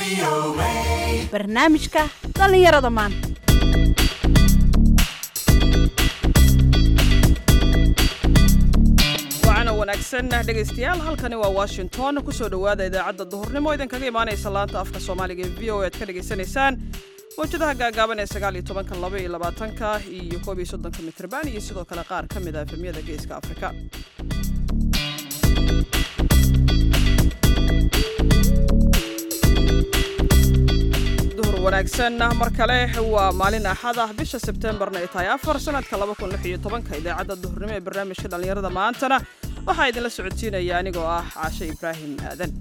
barnaamijka dhallinyarada maanta waana wanaagsan dhegaystayaal halkani waa washington kusoo dhowaada idaacadda duhurnimo idinkaga imaanaysa laanta afka soomaaliga ee v o aad ka dhagaysanaysaan mawjadaha gaagaaban ee sagaal iyo tobanka laba iyo labaatanka iyo koob iyo soddonka mitrban iyo sidoo kale qaar ka mid ah efemyada geeska afrika duhur wanaagsan mar kale waa maalin axad ah bisha sebtembarna ay tahay afar sanadka laba kun lix iyo tobanka idaacadda duhurnimo ee barnaamijka dhallinyarada maantana waxaa idinla socodsiinaya anigoo ah caashe ibraahim aadan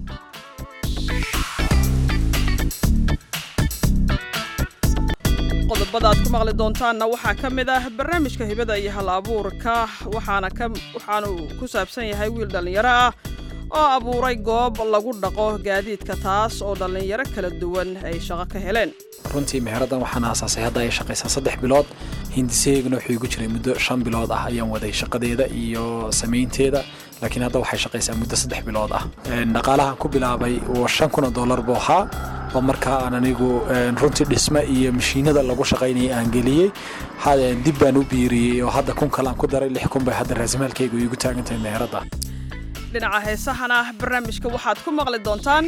qodobada aad ku maqli doontaanna waxaa ka mid ah barnaamijka hibada iyo hal abuurka waxaana ka waxaanu ku saabsan yahay wiil dhallinyaro ah oo abuuray goob lagu dhaqo gaadiidka taas oo dhallinyaro kala duwan ay shaqo ka heleen runtii meheradan waxaan aasaasay hadda ay shaqaysaa saddex bilood hindiseyguna wuxuu igu jiray muddo shan bilood ah ayaan waday shaqadeeda iyo samaynteeda laakiin hadda waxay shaqaysaa muddo saddex bilood ah dhaqaalahan ku bilaabay oo shan kun oo dollar buu ahaa oo markaa aan anigu runtii dhisme iyo mashiinada lagu shaqaynayay aan geliyey dib baan u biiriyey oo hadda kun kale aan ku daray lix kun bay hadda raasimaalkaygu iigu taagantahay meherada dhinaca heesahana barnaamijka waxaad ku maqli doontaan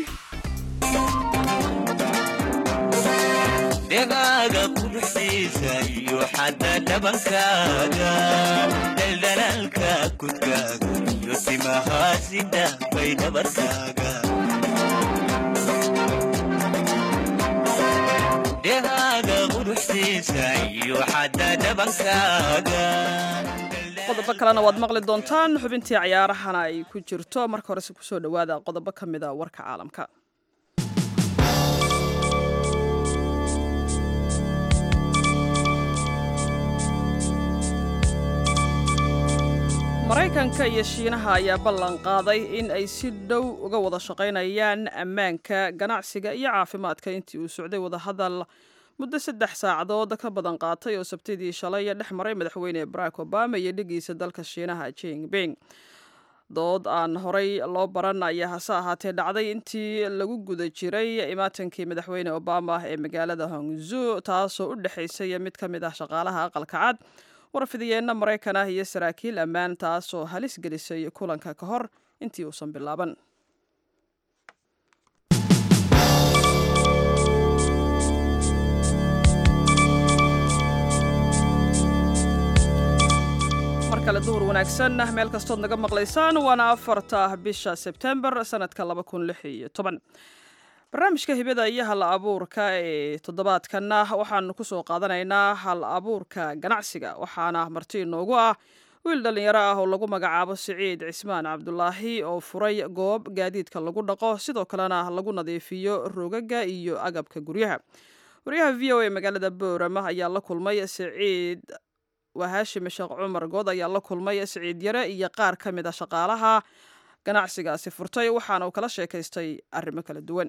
dhegaaga quruxsiisa iyo xadda dhabankaaga dhaldhalaalka kudkaaga iyo simahaasida bay dhabarkaaga dhegaaga quruxsiisa iyo xadda dhabankaaga qodobo kalena waad maqli doontaan xubintii cayaarahana ay ku jirto marka horese kusoo dhowaada qodobo ka mid a warka caalamka maraykanka iyo shiinaha ayaa ballan qaaday in ay si dhow uga wada shaqaynayaan ammaanka ganacsiga iyo caafimaadka intii uu socday wadahadal muddo saddex saacadood ka badan qaatay oo sabtidii shalay dhex maray madaxweyne barack obama iyo dhigiisa dalka shiinaha jinping dood aan horay loo baran ayaa hase ahaatee dhacday intii lagu guda jiray imaatankii madaxweyne obama ee magaalada hongzu taasoo u dhexaysay mid ka mid ah shaqaalaha aqalka cad warfidiyeenna maraykan ah iyo saraakiil ammaan taasoo halis gelisay kulanka ka hor intii uusan bilaaban mar kale duhur wanaagsan meel kastood naga maqlaysaan waana afarta bisha sebtembar sanadka laba kun lix iyo toban barnaamijka hibada iyo hal abuurka ee toddobaadkanna waxaanu kusoo qaadanaynaa hal abuurka ganacsiga waxaana marti inoogu ah wiil dhallinyaro ah oo lagu magacaabo siciid cismaan cabdulaahi oo furay goob gaadiidka lagu dhaqo sidoo kalena lagu nadiifiyo rogaga iyo agabka guryaha waryaha v o a magaalada boorama ayaa la kulmay siciid waa haashim sheekh cumar good ayaa la kulmay siciid yare iyo qaar ka mid a shaqaalaha ganacsigaasi furtay waxaana uu kala sheekaystay arrimo kala duwan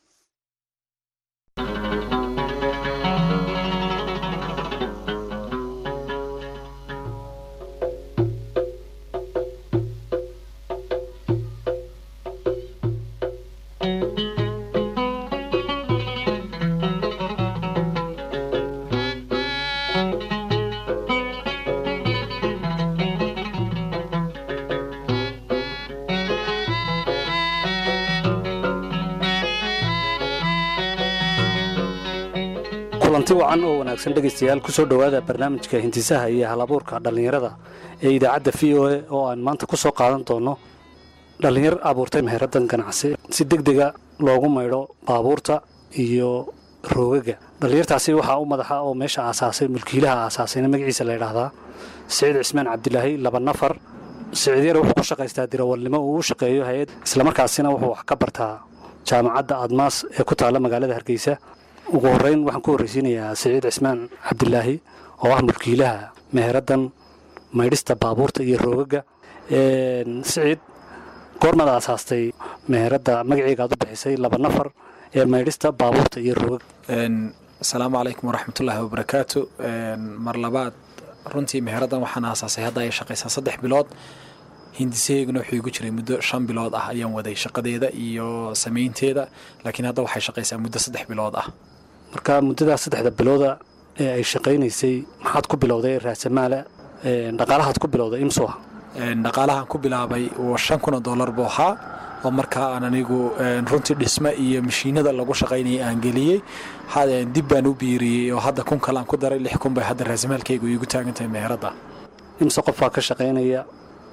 kulanti wacan oo wanaagsan dhegaystayaal ku soo dhowaada barnaamijka hintisaha iyo halabuurka dhallinyarada ee idaacadda v o a oo aan maanta ku soo qaadan doono dhallinyar abuurtay meheraddan ganacsi si deg dega loogu maydho baabuurta iyo roogaga dhallinyartaasi waxaa u madaxa oo meesha aasaasay mulkiilaha aasaasayna magaciisa la ydhaahdaa siciid cismaan cabdilaahi laba nafar siciid yar wuxuu ku shaqaystaa dirawalnimo uu u shaqeeyo hay-ad islamarkaasina wuxuu wax ka bartaa jaamacadda admaas ee ku taalla magaalada hargeysa ugu horreyn waxaan ku horreysiinayaa siciid cismaan cabdilaahi oo ah mulkiilaha meheraddan maydhista baabuurta iyo roogaga siciid goormaad aasaastay meheradda magaceegaad u bixisay laba nafar ee maydhista baabuurta iyo roogaga asalaamu calaykum waraxmatullaahi wabarakaatu mar labaad runtii meheraddan waxaan aasaasay hadda ay shaqaysaa saddex bilood hindisaheyguna wuxuu igu jiray muddo shan bilood ah ayaan waday shaqadeeda iyo samaynteeda laakiin hadda waxay shaqaysaa muddo saddex bilood ah marka muddadaa saddexda bilooda ee ay shaqaynaysay maxaad ku bilowday raasamaala dhaqaalahaad ku bilowday imsuu ah dhaqaalahan ku bilaabay shan kun oo dollar buu ahaa oo markaa aan anigu runtii dhisme iyo mashiinada lagu shaqaynayay aan geliyey dib baan u biiriyey oo hadda kun kale aan ku daray lix kun bay hadda raasamaalkaygu iigu taagantahay meheradda imse qofbaa ka shaqaynaya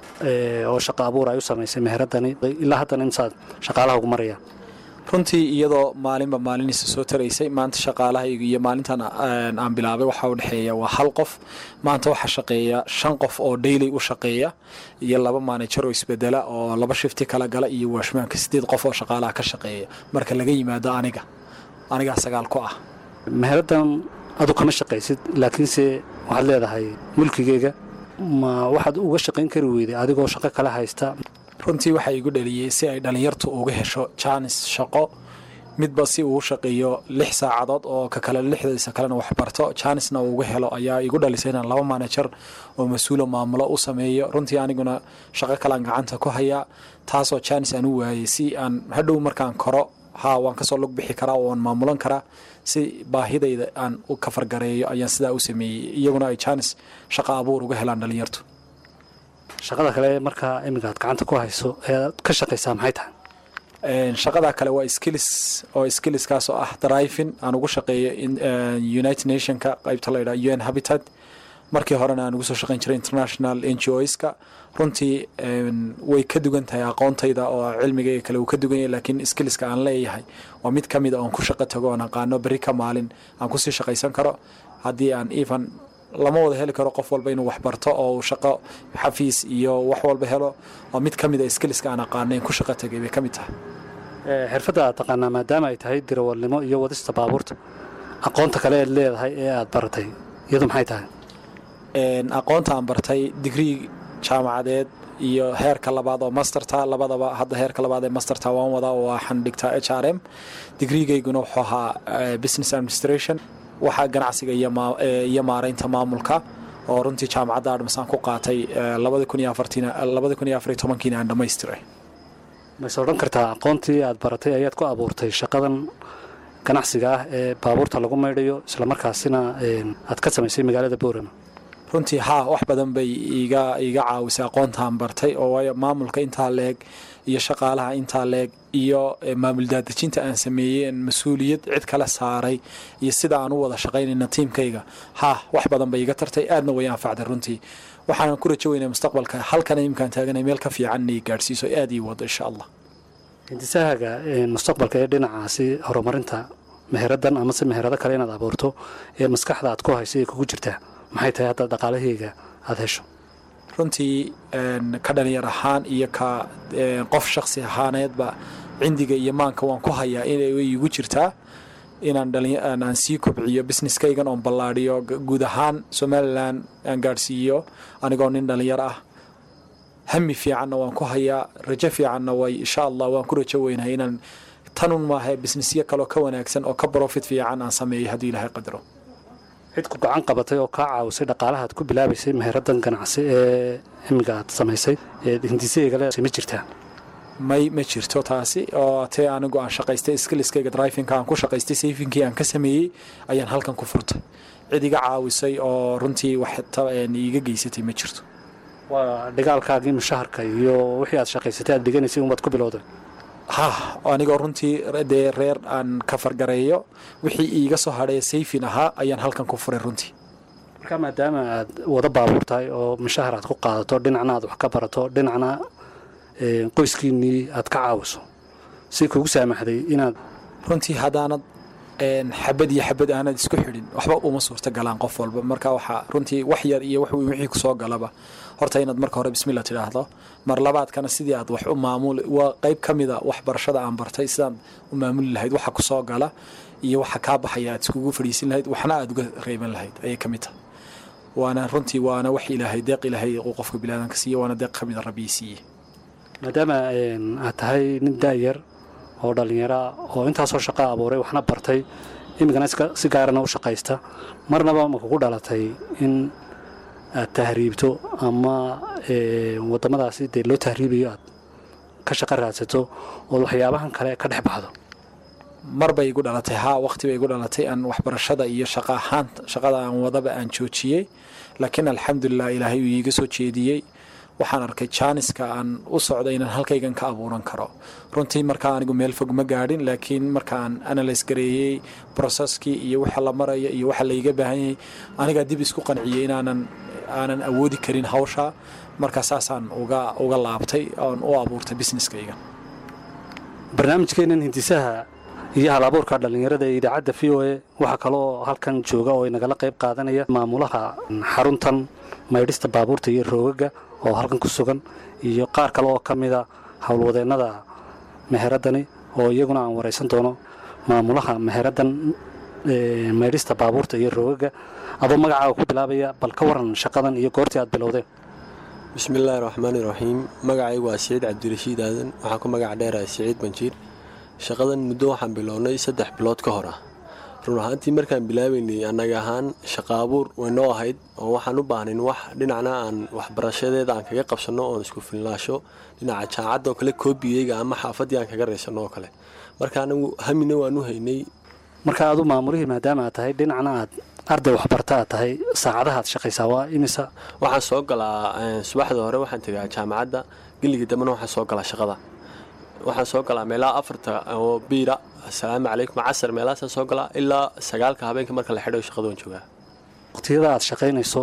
oo shaqa abuur ay u samaysay meheradani ilaa haddana imsaad shaqaalaha ugu maraya runtii iyadoo maalinba maalinisa soo taraysay maanta shaqaalahaygu iyo maalintan aan bilaabay waxaa u dhexeeya waa hal qof maanta waxaa shaqeeya shan qof oo daily u shaqeeya iyo laba manajer oo isbedela oo laba shifti kala gala iyo waashmaanka sideed qof oo shaqaalaha ka shaqeeya marka laga yimaado aniga anigaa sagaal ku ah meheradan adu kama shaqaysid laakiinse waxaad leedahay mulkigeyga ma waxaad uga shaqayn kari weyday adigoo shaqo kala haysta runtii waxaa igu dhaliyey si ay dhallinyartu uga hesho jaanis shaqo midba si uu shaqeeyo lix saacadood oo ka kale lixdiisa kalena wax barto jaanisna uu uga helo ayaa igu dhalisay inaan laba manajer oo mas-uulo maamulo u sameeyo runtii aniguna shaqo kalean gacanta ku hayaa taasoo jaanis aan u waayey si aan hadhow markaan koro haa waan kasoo lug bixi karaa oo waan maamulan karaa si baahidayda aan u kafargareeyo ayaan sidaa u sameeyey iyaguna ay jaanis shaqo abuur uga helaan dhallinyartu shaqada kale markaa iminka aad gacanta ku hayso ee aad ka shaqaysaa maxay tahay shaqada kale waa skills oo skillskaas oo ah driving aan ugu shaqeeyo united nationka qaybta la yidhaha un habitat markii horena aan ugu soo shaqayn jiray international n g oska runtii way ka dugan tahay aqoontayda oo cilmigayga kale uu ka dugan yahay laakiin skillska aan leeyahay waa mid ka mid a oon ku shaqo tago oon aqaano berri ka maalin aan kusii shaqaysan karo haddii aan even lama wada heli karo qof walba inuu wax barto oo uu shaqo xafiis iyo wax walba helo oo mid ka mid a skillska aan aqaanayn ku shaqo tagay bay ka mid tahay xirfadda aad taqaanaa maadaama ay tahay dirawalnimo iyo wadista baabuurta aqoonta kale eed leedahay ee aad baratay iyadu maxay tahay aqoonta aan bartay digrii jaamacadeed iyo heerka labaad oo masterta labadaba hadda heerka labaad ee masterta waan wadaa oo waxaan dhigtaa h r m digriigayguna wuxuu ahaa business administration waxaa ganacsiga iyo maaraynta maamulka oo runtii jaamacadda adhmas aan ku qaatay labadi kun iyo afariyo tobankiina aan dhamaystiray mayse odhan kartaa aqoontii aad baratay ayaad ku abuurtay shaqadan ganacsiga ah ee baabuurta lagu maydhayo islamarkaasina aad ka samaysay magaalada boorama runtii haa wax badan bay iga iga caawisay aqoontaan bartay oo waayo maamulka intaa leeg iyo shaqaalaha intaa leeg iyo maamul daadejinta aan sameeyey mas-uuliyad cid kale saaray iyo sida aan u wada shaqaynayna tiimkayga haa wax badan bay iga tartay aadna way anfacday runtii waxaanan ku rajo weynay mustaqbalka halkana imkaan taaganay meel ka fiican inay gaadhsiiso aad ii wado insha allah hindisahaga mustaqbalka ee dhinacaasi horumarinta meheradan amase meherado kale inaad abuurto ee maskaxda aad ku haysa ee kugu jirtaa maxay tahay hadda dhaqaalahayga aada hesho runtii ka dhalinyar ahaan iyo ka qof shaksi ahaaneedba cindiga iyo maanka waan ku hayaa inay igu jirtaa inaan aan sii kobciyo businesskaygan oon ballaadhiyo guud ahaan somalilan aan gaadhsiiyo anigoo nin dhalinyar ah hami fiicanna waan ku hayaa rajo fiicanna way insha allah waan ku rajo weynahay inaan tanun maaha businessyo kaloo ka wanaagsan oo ka profit fiican aan sameeyo haddii ilaahay qadaro cid ku gacan qabatay oo kaa caawisay dhaqaalahaad ku bilaabaysay meheradan ganacsi ee imiga aad samaysay ee hindisaygale ma jirtaa may ma jirto taasi oo tee anigu aan shaqaystay skiliskayga drivinka aan ku shaqaystay sayfinkii aan ka sameeyey ayaan halkan ku furtay cid iga caawisay oo runtii wax iiga geysatay ma jirto waa dhigaalkaagii mushaharka iyo wixii aad shaqaysatay aad dhiganaysay unbaad ku bilowday ha anigoo runtii dee reer aan ka fargareeyo wixii iiga soo hadhaya sayfin ahaa ayaan halkan ku furay runtii marka maadaama aad wada baabuur tahay oo mushahar aad ku qaadato dhinacna aad wax ka barato dhinacna qoyskiinnii aad ka caawiso si kugu saamaxday inaad runtii haddaanad xabad iyo xabad aanad isku xidhin waxba uma suurta galaan qof walba marka waxaa runtii wax yar iyo wax weyn wixii kusoo galaba horta inaad marka hore bismillah tidhaahdo mar labaadkana sidii aad wax u maamuli waa qayb ka mida waxbarashada aan bartay sidaad u maamuli lahayd waxa kusoo gala iyo waxa kaa baxaya aad iskugu fadhiisin lahayd waxna aad uga reeban lahayd ayay ka mid tahay waana runtii waana wax ilaahay deeq ilaahay uu qofka bilaadanka siiye waana deeq ka mida rabbii siiye maadaama aad tahay nin daayar oo dhallinyara oo intaasoo shaqo abuuray waxna bartay imikana si gaarana u shaqaysta marnaba ma kugu dhalatay in aad tahriibto ama ee, waddamadaasi dee loo tahriibayo aad ka shaqo raadsato ood waxyaabahan kale ka dhex baxdo mar bay igu dhalatay haa waqti bay igu dhalatay aan waxbarashada iyo shaqa ahaan shaqada aan wadaba aan joojiyey laakiin alxamdulilah ilaahay uu iiga soo jeediyey waxaan arkay jaaniska aan u socday inaan halkaygan ka abuuran karo runtii markaa anigu meel fog ma gaadhin laakiin markaan analyse gareeyey processkii iyo waxa la maraya iyo waxa layga baahan yahay anigaa dib isku qanciyey inaanan aanan awoodi karin hawsha markaa saasaan uga uga laabtay oon u abuurtay businesskayga barnaamijkeennan hindisaha iyo hal abuurka dhallinyarada ee idaacadda v o a waxaa kaloo halkan jooga oo inagala qayb qaadanaya maamulaha xaruntan maydhista baabuurta iyo roogaga oo halkan ku sugan iyo qaar kale oo ka mida howlwadeennada meheradani oo iyaguna aan waraysan doono maamulaha meheraddan ee, maydhista baabuurta iyo roogaga adoo magacaaga ku bilaabaya bal ka waran shaqadan iyo goortii aad bilowdeen bismillaahi raxmaani raxiim magacaygu waa siciid cabdirashiid aadan waxaan ku magac dheerahay siciid banjiir shaqadan muddo waxaan bilownay saddex bilood ka hor ah run ahaantii markaan bilaabaynay annaga ahaan shaqa abuur waynoo ahayd oo waxaan u baahnayn wax dhinacna aan waxbarashadeeda aan kaga qabsanno oon isku filnaasho dhinaca jaacadda oo kale koobiyeyga ama xaafaddii aan kaga raysanno oo kale marka anagu hamina waan u haynay marka adu maamulihii maadaama aad tahay dhinacna aad arday waxbarta aad tahay saacadaha aad shaqaysaa waa imisa waxaan soo galaa eh, subaxda hore waxaan tegaa jaamacadda geliga dambena waxaan soo galaa shaqada waxaan soo galaa meelaha afarta oo biira asalaamu calaykum casar meelahaasaan soo galaa ilaa sagaalka habeenka marka la xidhayo shaqada waan joogaa waqtiyada aad shaqaynayso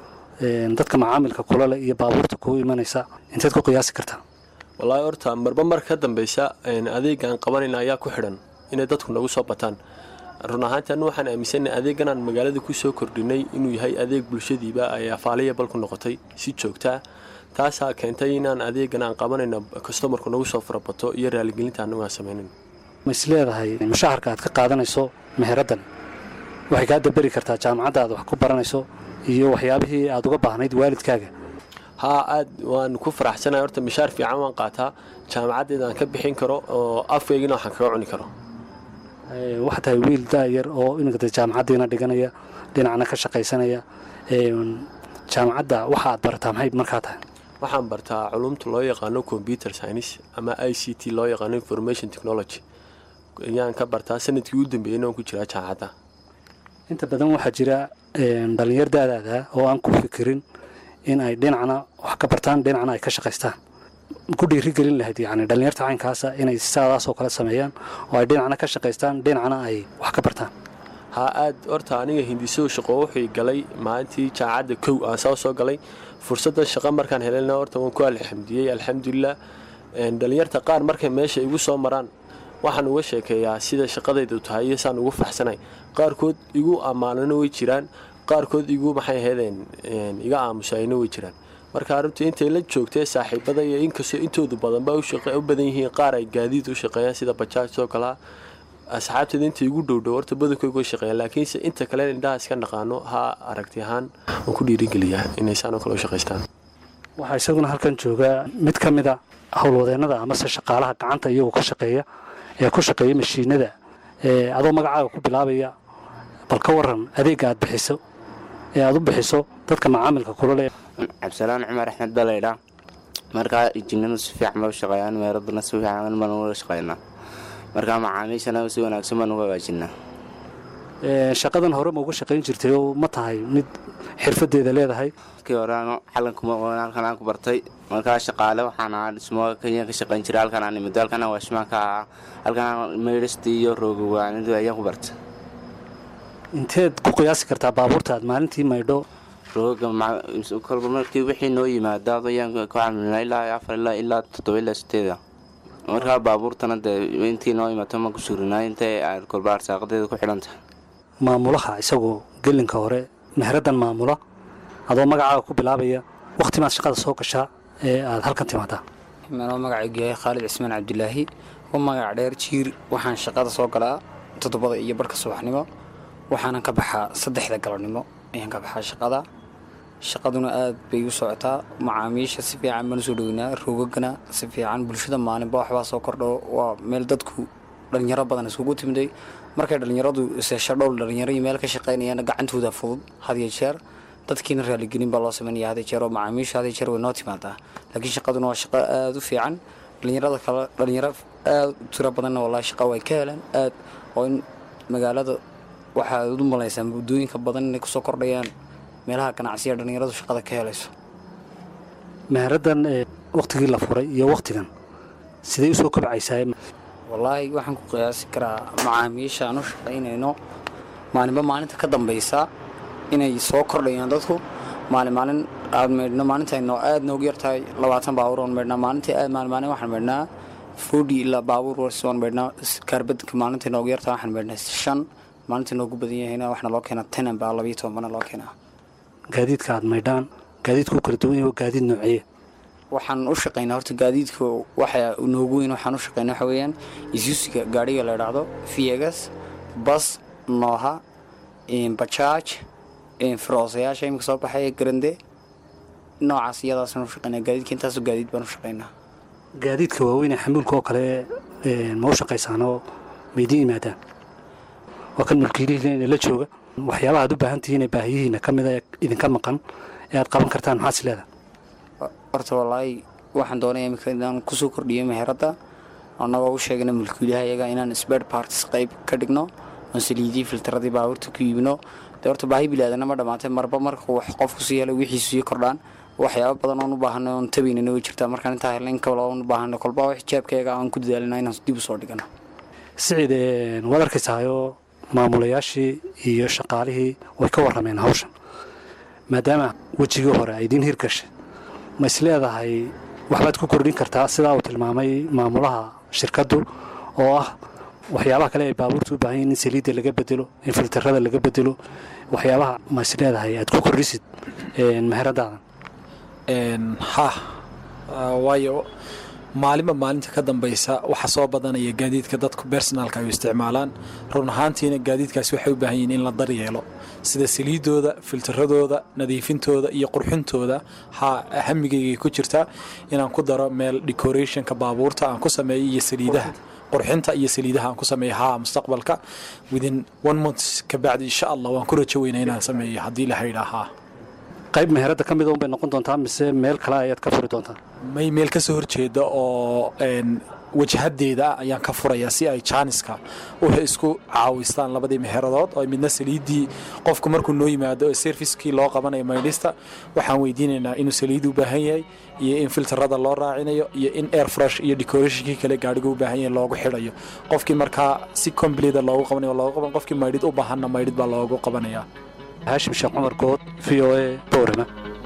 een, dadka macaamilka kulale iyo baabuurta kuu imanaysa inteed ku qiyaasi kartaa wallaahi horta marba marka ka dambeysa een, adeegaan qabanayna ayaa ku xidhan inay dadku nagu soo bataan run ahaantii anu waxaan aaminsanay adeegan aan magaalada ku soo kordhinay inuu yahay adeeg bulshadiiba ay afaaliya bal ku noqotay si joogtaa taasaa keentay inaan adeegan aan qabanayno kastomarku nagu soo farabato iyo raaligelinta anagu aan samaynayn ma is leedahay mushaharka aad ka qaadanayso meheraddan waxay kaa daberi kartaa jaamacadda aad wax ku baranayso iyo waxyaabihii aad uga baahnayd waalidkaaga haa aad waan ku faraxsanahay horta mishaar fiican waan qaataa jaamacaddeeda aan ka bixin karo oo afkaygina waxaan kaga cuni karo Ee, waxaa tahay wiil daayar oo iminka dee jaamacaddiina dhiganaya dhinacna ka shaqaysanaya Een, jaamacadda waxa aad barataa maxay markaa tahay waxaan bartaa culumta loo yaqaano computer science ama i c t loo yaqaano information technology ayaan ka bartaa sanadkii u dambeeyeyna waan ku jiraa jaamacadda inta badan waxaa jira een, dhallinyar daadaada oo aan ku fikirin in ay dhinacna wax ka bartaan dhinacna ay ka shaqaystaan ku dhiirigelin lahayd yacni dhallinyarta caynkaasa inay sidaadaasoo kale sameeyaan oo ay dhinacna ka shaqaystaan dhinacna ay wax ka bartaan haa aad horta aniga hindiso shaqo wuxuu galay maalintii jaamacadda kow aan soo soo galay fursaddan shaqo markaan helayna horta waan ku alxamdiyey alxamdulilah Een, dhallinyarta qaar markay meesha igu soo maraan waxaan uga sheekeeyaa sida shaqadaydu tahay iyo saan ugu faxsanay qaarkood igu ammaanana way jiraan qaarkood igu maxay ahaydeen een, iga aamusayna way jiraan marka arrintu intay la joogtee saaxiibada iyo inkastoo intoodu badanba u shaqa- u badan yihiin qaar ay gaadiid u shaqeeyaan sida bajaaj oo kalea asxaabteeda inta igu dhowdhow horta badankooga way shaqeeyaan laakiinse inta kale indhaha iska naqaano ha aragti ahaan waan ku dhiirigeliyaa inay saan oo kale u shaqaystaan waxaa isaguna halkan jooga mid ka mida howlwadeennada amase shaqaalaha gacanta iyagoo ka shaqeeya ee ku shaqeeya mashiinada ee adoo magacaaga ku bilaabaya bal ka waran adeegga aad bixiso ee aad u bixiso dadka macaamilka kulale cabdisalaan cumar axmed baa laydhaa markaa injiinadu si fiican ba u shaqeeyaan meeraduna si fiican baan uga shaqeynaa markaa macaamiishana si wanaagsan baan uga hagaajinaa Ee, shaqadan hore ma uga shaqayn jirtay oo ma tahay mid xirfadeeda leedahay markii hore ano xalankuma aqoon halkan aan ku bartay markaa shaqaale waxaan ahaa dhismo kenya ka shaqayn jiray halkan aan imid halkan aan waashmaan ka ahaa halkan aan meydhistii iyo roogawaanidu ayaan ku bartay inteed ku qiyaasi kartaa baabuurta aad maalintii maydho rooga ma- kolba markii wixii noo yimaada ayaan ku camilnaa ilaa afar ilaa ilaa toddoba ilaa sideeda markaa baabuurtana dee intii noo imato ma ku surinaa intay aad kolba arsaaqadeeda ku xidhan tahay maamulaha isagoo gelinka hore meheraddan maamula adoo magacaaga ku bilaabaya wakhti maad shaqada soo gashaa ee aad halkan timaadaa manoo magacaygu yahay khaalid cismaan cabdilaahi u magac dheer jiir waxaan shaqada soo galaa toddobada iyo barhka subaxnimo waxaanan ka baxaa saddexda galabnimo ayaan ka baxaa shaqada shaqaduna aad bay u socotaa macaamiisha si fiican baan usoo dhoweynaa roogagana si fiican bulshada maalinba waxbaa soo kordho waa meel dadku dhalinyaro badan isugu timday markay dhalinyaradu seesho dhowl dhalinyaro iyo meel ka shaqaynayaan gacantooda fudud had iyo jeer dadkiina raaligelin baa loo sameynaya hada jeer oo macaamiisha hada jeer way noo timaadaa laakiin shaqaduna waa shaqo aada u fiican dhalinyarada kale dhalinyaro aada u tiro badanna wallahi shaqa way ka helaan aad oo in magaalada waxaad u malaysaa muddooyinka badan inay kusoo kordhayaan meelaha ganacsiga dhalinyaradu shaqada ka helayso meheraddan ee wakhtigii la furay iyo wakhtigan siday usoo kobcaysaa wallaahi waxaan ku qiyaasi karaa macaamiisha aan u shaqaynayno maalinba maalinta ka dambaysa inay soo kordhayaan dadku maalin maalin aad meydhno maalintayno aad noogu yartahay labaatan baabuur oon meydhnaa maalintii aad maalin maalin waxaan meydhnaa forty ilaa baabuur warsi oon meydhnaa kaarbadka maalintay noogu yartahay waxaan meydhnaa shan maalintii noogu badan yahayna waxna loo keenaa tenan baa labayo toban bana loo keenaa gaadiidka aad maydhaan gaadiidku kala duwan yahay waa gaadiid nooceye waxaan u shaqaynaa horta gaadiidka waxa noogu weyn waxaan u shaqaynaa waxa weeyaan isusiga gaadhiga la idhaahdo viegas bas nooha bajaaj firoosayaasha imika soo baxaya garande noocaas iyadaasaan u shaqaynaa gaadiidka intaasoo gaadiid baan u shaqaynaa gaadiidka waaweyn ee xamuulka oo kale ma u shaqaysaan oo maydiin yimaadaan waa kan mulkiilihiina la jooga waxyaabaha aad u baahan tihiin ee baahiyihiina ka mida ee idinka maqan ee aad qaban kartaan maxaad is leedahay horta wallaahi waxaan doonaya imika inaan kusoo kordhiyo meheradda annagoo u sheegana mulkiilaha iyaga inaan sbed partis qayb ka dhigno oon saliidii filtaradii baabuurta ku iibino dee horta baahi bilaadanna ma dhammaatay marba marka wax qofku sii helo wixiisu sii kordhaan waxyaaba badan oon u baahanay oon tabaynana way jirtaa markaan intaa helna in kale oon u baahanay kolba wax xijaabkayga aan ku dadaalina inaan dib u soo dhigano siciid waad arkaysahayoo maamulayaashii iyo shaqaalihii way ka warrameen hawshan maadaama wejigii hore ay idiin hirgashay ma is leedahay waxbaad ku kordhin kartaa sidaa uu tilmaamay maamulaha shirkaddu oo ah waxyaabaha kale ay baabuurta u baahan yihin in saliidda laga bedelo in filtarada laga bedelo waxyaabaha ma is leedahay aad ku kordhisid meheradaadan ha waayo maalinba maalinta ka dambaysa waxa soo badanaya gaadiidka dadku bersonaalka ay u isticmaalaan run ahaantiina gaadiidkaasi waxay u baahan yihiin in la daryeelo sida saliidooda filtaradooda nadiifintooda iyo qurxintooda ha hamigaygay ku jirtaa inaan ku daro meel decorationka baabuurta aan ku sameeyo iyo saliidaha qurxinta iyo saliidaha aan ku sameeyo haa mustaqbalka within one month kabacdi insha allah waan ku rajo weynaa inaan sameeyo haddii la haydhaa haa qayb meheradda ka mida unbay noqon doontaa mise meel kale ayaad ka furi doontaa may meel ka soo horjeeda oo wajahadeeda ayaan ka furayaa si ay jaaniska waxay isku caawistaan labadii meheradood oo midna saliiddii qofku markuu noo yimaado ee serviskii loo qabanayo maydhista waxaan weydiinaynaa inuu saliid u baahan yahay iyo in filtarada loo raacinayo iyo in air fresh iyo decorationkii kale gaadhiga u baahan yahay loogu xidhayo qofkii markaa si completa loogu qabanayo loogu qaban qofkii maydhid u baahanna maydhid baa loogu qabanayaa haashim sheekh cumar good v o a boorama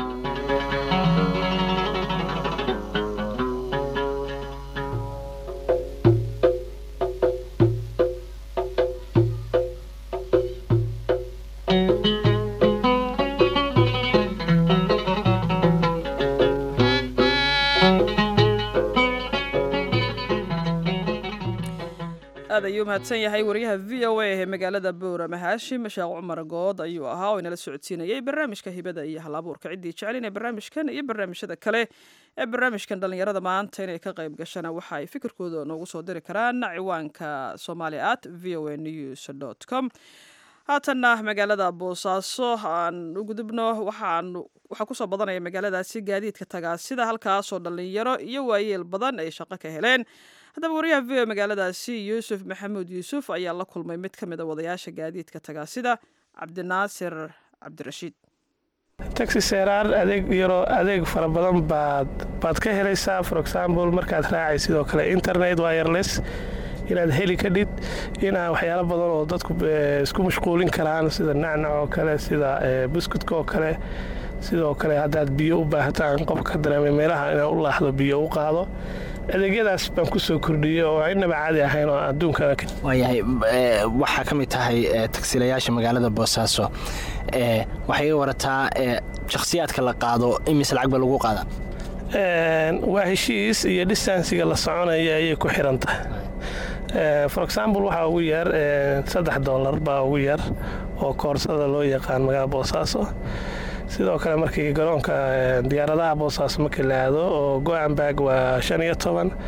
aad ayuu mahadsan yahay wariyaha v o a ee magaalada boorama haashim sheekh cumar good ayuu ahaa oo inala socodsiinayay barnaamijka hibada iyo halabuurka ciddii jecelin ee barnaamijkan iyo barnaamijyada kale ee barnaamijkan dhallinyarada maanta inay ka qayb gashana waxa ay fikirkooda noogu soo diri karaan ciwaanka somali at v o a news com haatanna magaalada boosaaso aan u gudubno waxaan waxaa kusoo badanaya magaaladaasi gaadiidka tagaasida halkaasoo dhallinyaro iyo waayeel badan ay shaqo ka heleen haddaba wariyaha v o magaaladaasi yuusuf maxamuud yuusuf ayaa la kulmay mid ka mid a wadayaasha gaadiidka tagaasida cabdinaasir cabdirashiid taxi seeraar adeeg yaroo adeeg fara badan baad baad ka helaysaa for example markaad raacay sidoo kale internet wireless inaad heli kadhid inaa waxyaalo badan oo dadku isku mashquulin karaan sida nacnac oo kale sida buskudka oo kale sidoo kale haddaad biyo u baahataan qofka dareemay meelaha inaa u laahdo biyo u qaado adeegyadaas baan ku soo kordhiyey oo aynaba caadi ahayn oo adduunkana waayahay waxaa ka mid tahay tagsiilayaasha magaalada boosaaso waxay iga warataa shakhsiyaadka la qaado imise lacag ba lagu qaada waa heshiis iyo distansiga la soconaya ayay ku xiran tahay for example waxaa ugu yar saddex dollar baa ugu yar oo koorsada loo yaqaan magaalada boosaaso sidoo kale markii garoonka diyaaradaha boosaaso markii la aado oo go-anbag waa shan iyo toban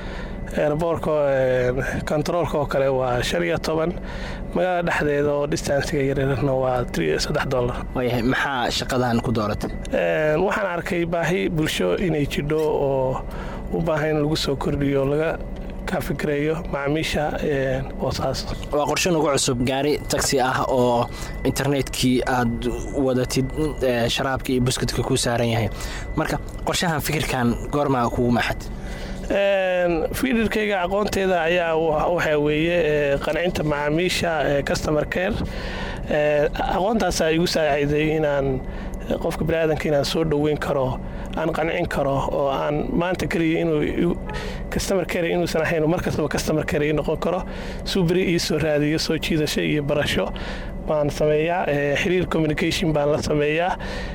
eerboorka kontaroolka oo kale waa shan iyo toban magaalada dhexdeeda oo distansiga yaryarna waa saddex dollar waayahay maxaa shaqadan ku dooratay waxaan arkay baahi bulsho inay jidho oo u baahan in lagu soo kordhiyo laga ka fikireeyo macaamiisha boosaas waa qorshe nagu cusub gaari taxi ah oo internetkii aad wadatid sharaabka iyo buskudka ku saaran yahay marka qorshahan fikirkan goormaa kugu maxad fiidirkayga aqoonteeda ayaa waxaa weeye qancinta macaamiisha customer care aqoontaasaa igu saaciday inaan qofka baniaadanka inaan soo dhoweyn karo aan qancin karo oo aan maanta keliya inuu customer care inuusan ahayn mar kastaba customer care ii noqon karo suu beri ii soo raadiyo soo jiidasho iyo barasho baan sameeyaa xiriir communication baan la sameeyaa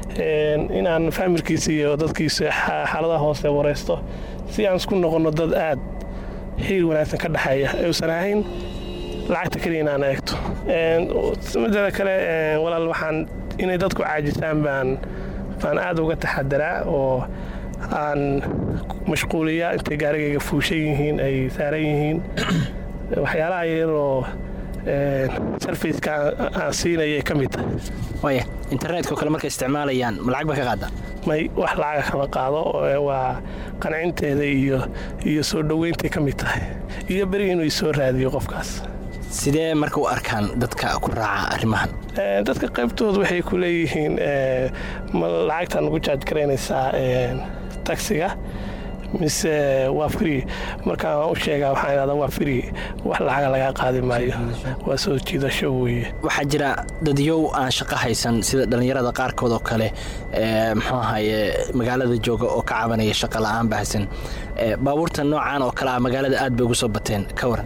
inaan faamilkiisa iyo dadkiisa xaaladaha hoose wareysto si aan isku noqonno dad aad xiriir wanaagsan ka dhexeeya uusan ahayn lacagta keliya inaan eegto mideeda kale walaal waxaan inay dadku caajisaan baan baan aad uga taxadaraa oo aan mashquuliyaa intay gaarigayga fuushan yihiin ay saaran yihiin waxyaalaha yaroo sarfaceka aan siinayay ka mid tahay waaya internetka oo kale markay isticmaalayaan ma lacag ba ka qaadaa may wax lacaga kama qaado waa qancinteeda iyo iyo soo dhoweyntay ka mid tahay iyo beri inuu isoo raadiyo qofkaas sidee marka u arkaan dadka ku raaca arrimahan dadka qaybtooda waxay ku leeyihiin ma lacagtaan ugu jaaj garaynaysaa taxiga mise waa free markaan waan u sheegaa waxaan idhahdaa waa free wax lacaga lagaa qaadi maayo waa soo jiidasho weeye waxaa jira dadyow aan shaqo haysan sida dhallinyarada qaarkood oo kale muxuu ahaye magaalada jooga oo ka cabanaya shaqo la'aan baahsan baabuurta noocan oo kale ah magaalada aad bay ugu soo bateen ka waran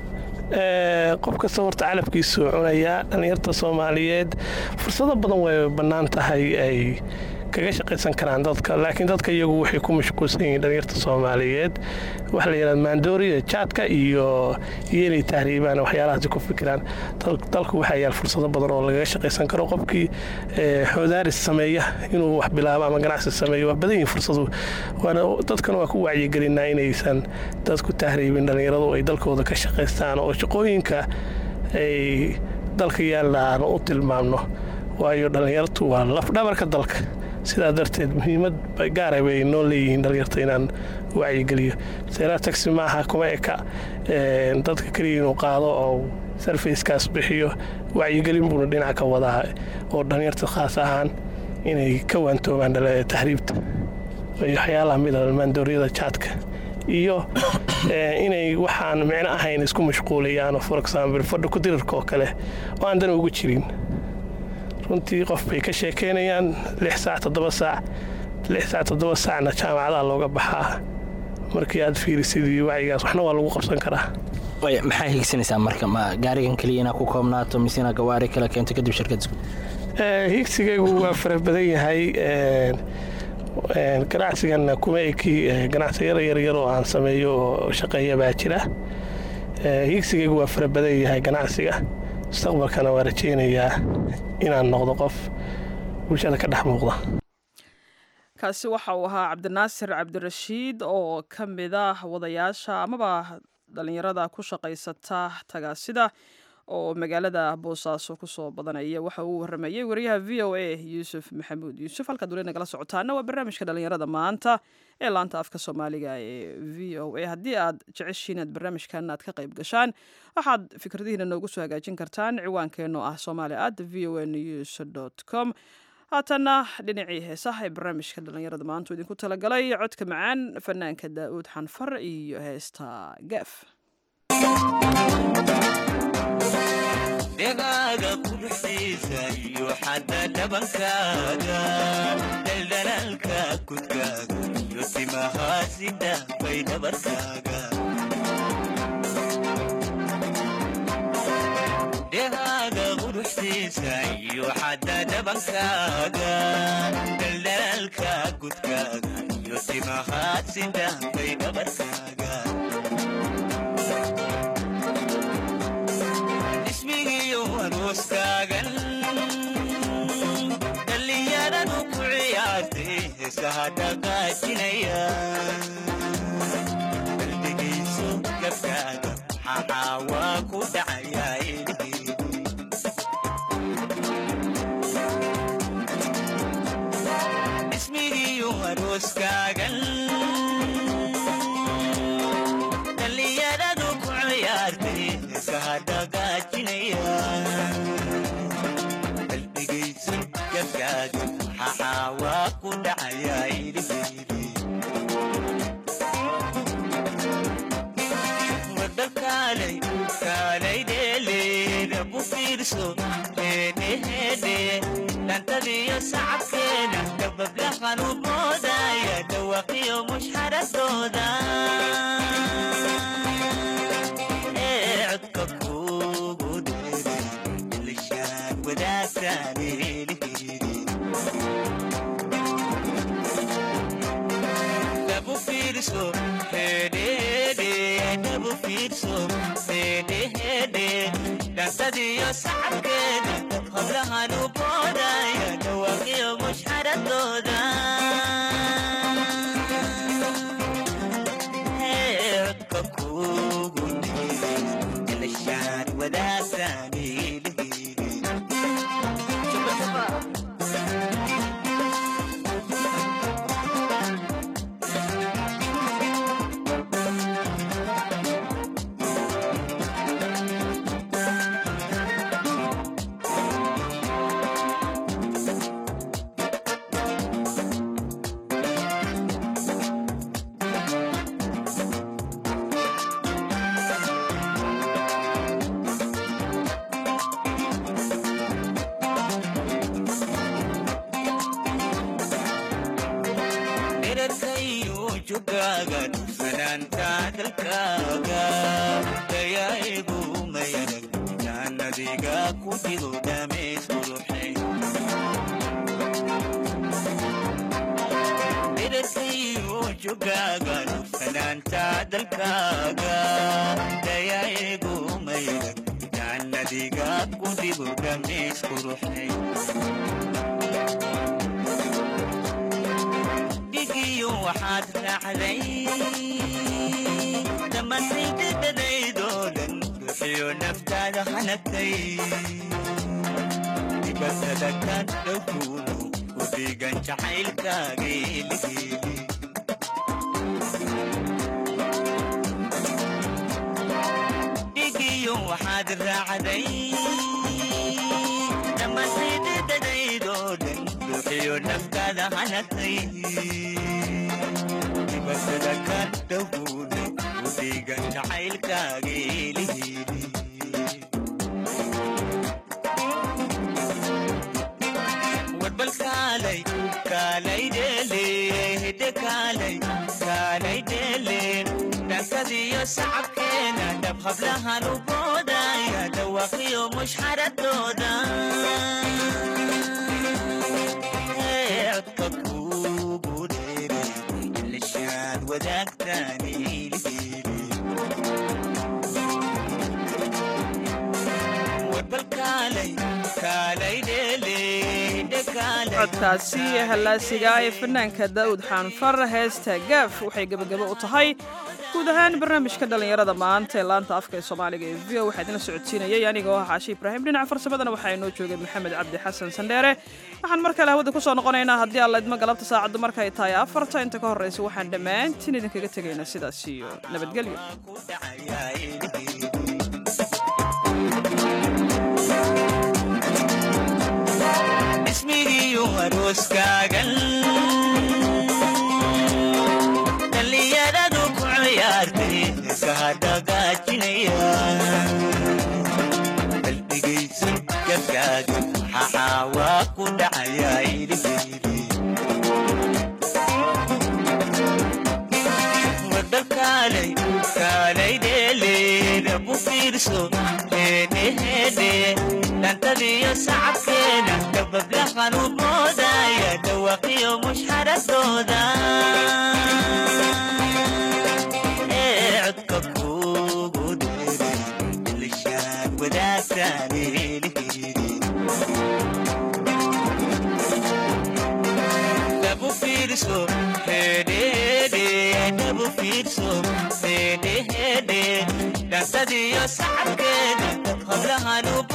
qof kasta horta calafkiisuu cunayaa dhallinyarta soomaaliyeed fursado badan way bannaan tahay ay kaga shaqaysan karaan dadka laakiin dadka iyagu waxay ku mashquulsan yihiin dhallinyarta soomaaliyeed waxa la yidhahda maandooriya jaadka iyo iyo inay tahriibaan waxyaalahaasi ku fikiraan dalku waxaa yaal fursado badan oo lagaga shaqaysan karo qofkii xoodaaris sameeya inuu wax bilaabo ama ganacsi sameeyo waa badan yihiin fursadu waana dadkana waa ku wacyigelinaa inaysan dadku tahriibin dhallinyaradu ay dalkooda ka shaqaystaan oo shaqooyinka ay dalka yaalla aan u tilmaamno waayo dhallinyartu waa lafdhabarka dalka sidaa darteed muhiimad gaara bay noo leeyihiin dhallinyarta inaan wacyigeliyo seeraha taxi maaha kuma eka dadka keliya inuu qaado oo sarfacekaas bixiyo wacyigelin buuna dhinac ka wadaa oo dhallinyarta khaas ahaan inay ka waantoobaan tahriibta iyo waxyaalaha mida maandooryada jaadka iyo inay waxaan micno ahayn isku mashquulayaan for example fadhi kudirirka oo kale oo aan dan ugu jirin runtii qof bay ka sheekeynayaan lix saac toddoba saac lix saac toddoba saacna jaamacadaha looga baxaa markii aad fiirisid iyo wacyigaas waxna waa lagu qabsan karaa waaya maxaa higsanaysaa marka ma gaarigan keliya inaa ku koobnaato mise inaa gawaari kala keento kadib shirkad isku higsigaygu waa fara badan yahay ganacsiganna kuma eki ganacsiyada yaryar oo aan sameeyo oo shaqeeya baa jira higsigaygu waa fara badan yahay ganacsiga mustaqbalkana waa rajeynayaa inaan noqdo qof bulshada ka dhex muuqda kaasi waxa uu ahaa cabdinaasir cabdirashiid oo ka mid ah wadayaasha amaba dhallinyarada ku shaqaysata tagaasida oo magaalada boosaaso kusoo badanaya waxa uu waramayey wariyaha v o a yuusuf maxamuud yuusuf halkaad weli nagala socotaana waa barnaamijka dhallinyarada maanta ee laanta afka soomaaliga ee v o a haddii aad jeceshiin aad barnaamijkan aad ka qayb gashaan waxaad fikradihiina noogu soo hagaajin kartaan ciwaankeenoo ah somali at v o a news dot com haatanna dhinacii heesaha ee barnaamijka dhallinyarada maanta idinku talagalay codka macaan fanaanka daa'uud xanfar iyo heesta gaaf dhegaaga quruxsiisa iyo xadda dhabankaaga dhaldhalaalka kudkaaga iyo timahaasida bay dhabarkaaga dhegaaga quruxsiisa iyo xadda dhabankaaga dhaldhalaalka kudkaaga iyo timahaasida bay dhabarkaaga ismigiyo aroostaagan dhallinyaradu ku ciyaartay heesaha dhaqaajinaya qalbigayso gabdha maxaa waa ku dhacayaa ilhiidi ismigiiyo arooskaagan dhallinyaradu ku ciyaartay iskahadhagaajinaya qalbigaysan gabkaaga maxaa waa ku dhacayaa ilhiidi wadda kaalay kaalay dheeleeda bu fiirso heedheheedhe dhantadiyo sacabkeeda dabablahan u moodaya dhawaqiyo mushxaradooda ee codka kuugu dheeray ilishaan wadaagtaan elihiidi dabu fiirso hedhede dabu fiirso hedhehede dhantadiyo sacabkeeda hablahan u boodaya dhawaqiyo mushxaradooda Ee, codka kuugu dheeray ilishaan wadaagtaan elihiidi dherarkayu jugaaga dhufanaanta dalkaaga dayaigu mayarag jaannadiga ku jiro dhameys quruxay dherarkayu jugaaga dhufanaanta dalkaaga dayaigu mayarag jaannadiga ku jiro dhameys quruxay dhigiyo waxaad raacday dhammaantaydadadaydoo dhan ruuxiyo naftaada hanagtay dibatada ka dhowkuunu u dhiigan jacaylkaaga eligeeli dhigiyo waxaad raacday dhammaantaydadadaydoo dhan ruuxiyo naftaada hanagtay dibatada ka dhowkuunu u dhiigan jacaylkaaga eligeeli warbal kaalay kaalay dheele hidde kaalay kaalay dheele dhankadiyo sacabkeena dhab hablahan u boodaya dhawaqiyo mushxaradooda Ee, codka kuugu dheeray ilishaad wadaagtaan ilhiili warbal kaalay kaalay dheele hidde kaalay codkaasi hallaasiga ee fanaanka daa'uud xaanfar heesta gaaf waxay gebagabo u tahay guud ahaan barnaamijka dhallinyarada maanta ee laanta afka ee soomaaliga ee v o waxaa idinla socodsiinayay anigoo ah caashi ibraahim dhinaca farsamadana waxaa inoo joogay maxamed cabdi xasan sandheere waxaan mar kale hawada ku soo noqonaynaa haddii alla idmo galabta saacaddu markay tahay afarta inta ka horraysa waxaan dhammaantiin idinkaga tegaynaa sidaas iyo nabadgelyo ismigiiyo arooskaagan dhallinyaradu ku ciyaartay iskahadhagaajinaya qalbigaysan gabkaaga maxaa waa ku dhacayaa ilhiili wadda kaalay kaalay dheeleeda bu fiirso heedheheedhe dhantadiyo sacabkeena dabablahan u moodaya dhawaqiyo mushxaradooda ee codka kuugu dheeray ilishaan wadaagtaan elihiidi dabu fiirso hedhede dabu fiirso hedhehede dhanta saxabkeeda hablahan u